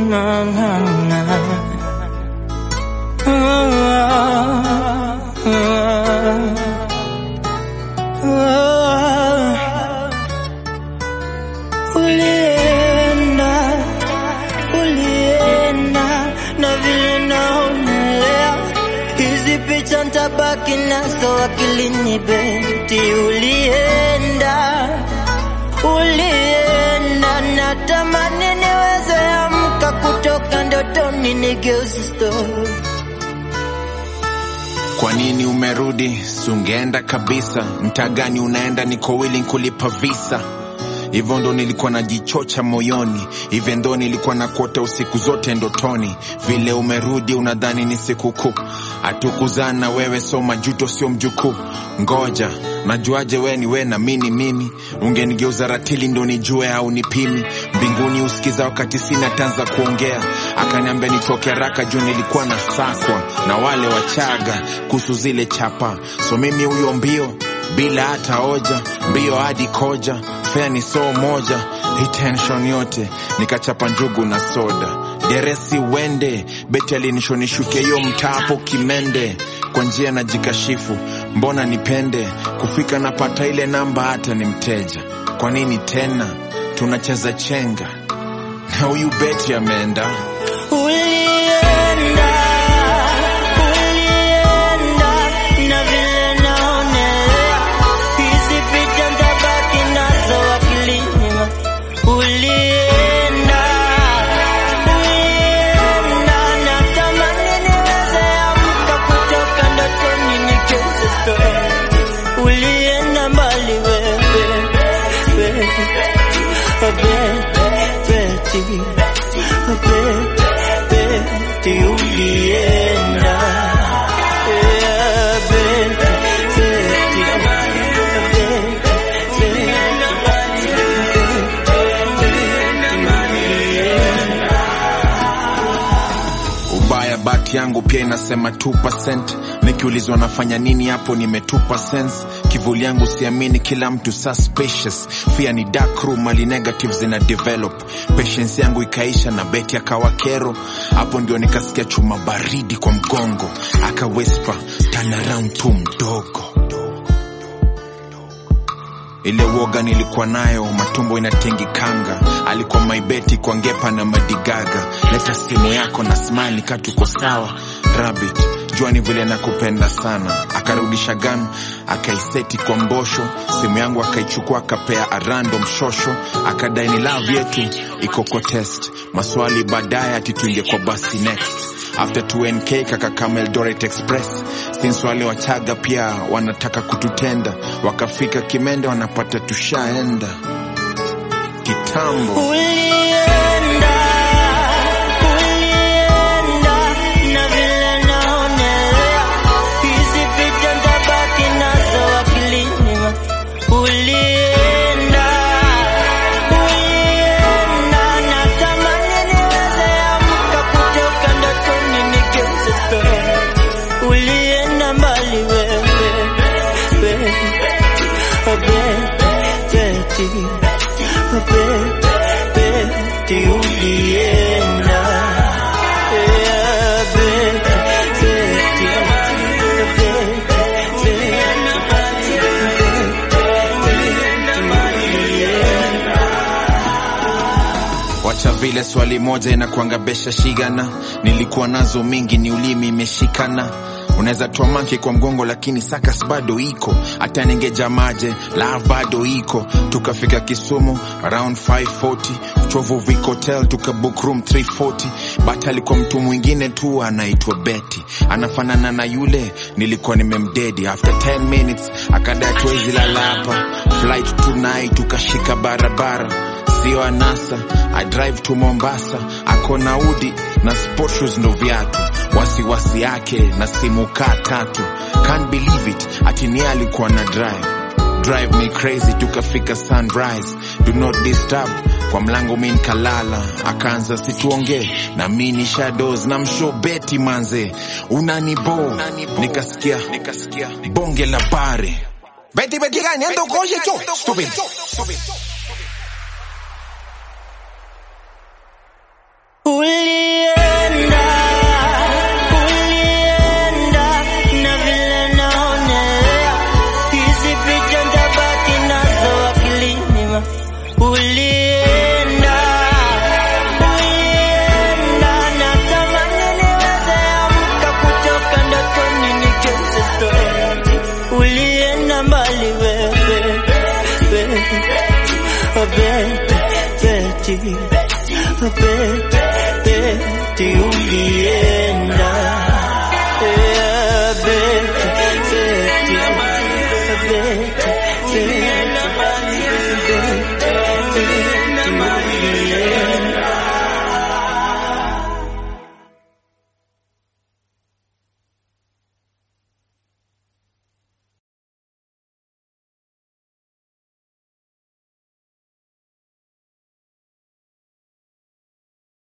Ulienda, ulienda na vile naonelea, hizi picha ntabaki nazo akilini beti. Ulienda, ulienda, natamani niweze amka kutoka ndotoni nigeuze story. Kwa nini umerudi? Sungeenda kabisa. Mtaa gani unaenda? Niko willing kulipa visa. Hivyo ndo nilikuwa najichocha moyoni, hivyo ndo nilikuwa nakuota usiku zote ndotoni. Vile umerudi unadhani ni sikukuu, hatukuzana wewe, so majuto sio mjukuu. Ngoja najuaje we ni we na mini mimi? Ungenigeuza ratili ndo nijue au nipimi? Mbinguni usikiza wakati sina tanza kuongea, akaniambia nitoke haraka juu nilikuwa na sakwa na wale wachaga kuhusu zile chapa, so mimi huyo mbio bila hata hoja, mbio hadi koja, fea ni soo moja, hii tension yote nikachapa njugu na soda, deresi wende beti alinishonishuke hiyo mtapo kimende, kwa njia na jikashifu, mbona nipende kufika napata ile namba, hata ni mteja. Kwa nini tena tunacheza chenga na huyu beti ameenda Ulienda, ulienda, na vile naonelea, hizi picha ntabaki nazo akilini. Ulienda, ulienda, natamani niweze amka kutoka ndotoni nigeuze story. Ulienda mbali wewe, wewe, Betty, Betty, ulienda. Yeah, Betty, ubaya bati yangu pia inasema 2%. Nikiulizwa nafanya nini hapo nimetupa sense. Kivuli yangu siamini, kila mtu suspicious. Fear ni dark room, mali negative zina develop. Patience yangu ikaisha na beti akawa kero. Hapo ndio nikasikia chuma baridi kwa mgongo, aka whisper turn around tu mdogo ile woga nilikuwa nayo, matumbo inatingikanga. Alikuwa maibeti kwa ngepa na madigaga. Leta simu yako na smile ka tuko sawa. Rabbit, jua ni vile nakupenda sana. Akarudisha gun akaiseti kwa mbosho, simu yangu akaichukua akapea a random shosho, akadai ni love yetu iko kwa test. Maswali baadaye ati tuingie kwa basi next after 2nk kaka kama Eldoret Express since wale wachaga pia wanataka kututenda, wakafika Kimende wanapata tushaenda kitambo. Ulienda, ulienda, na vile naonelea, hizi picha ntabaki nazo akilini. Ulienda, ulienda, natamani niweze amka kutoka ndotoni nigeuze story. Ulienda mbali wewe, wewe, Betty, Betty, ulienda. Yeah, Betty, Wacha vile swali moja inakuangabesha shigana, nilikuwa nazo mingi, ni ulimi imeshikana. Unaweza toa manke kwa mgongo, lakini sakas bado iko. Hata ningeja maje love bado iko. Tukafika Kisumu around 540 Uchovu Vic Hotel tuka book room 340 but alikuwa mtu mwingine tu anaitwa Betty, anafanana na yule nilikuwa nimemdedi. After 10 minutes akadai tuwezi lala hapa, flight tonight, tukashika barabara sio anasa. I drive to Mombasa, ako na udi na sport shoes ndo viatu, wasiwasi yake na simu kaa tatu. Can't believe it, ati ni yeye alikuwa na drive drive me crazy, tukafika sunrise, do not disturb kwa mlango mi nkalala, akaanza situongee na mi ni shadows na msho beti manze unanibo, nikasikia nikasikia bonge la bare beti beti gani endo koje cho stupid Uli beti, beti ulienda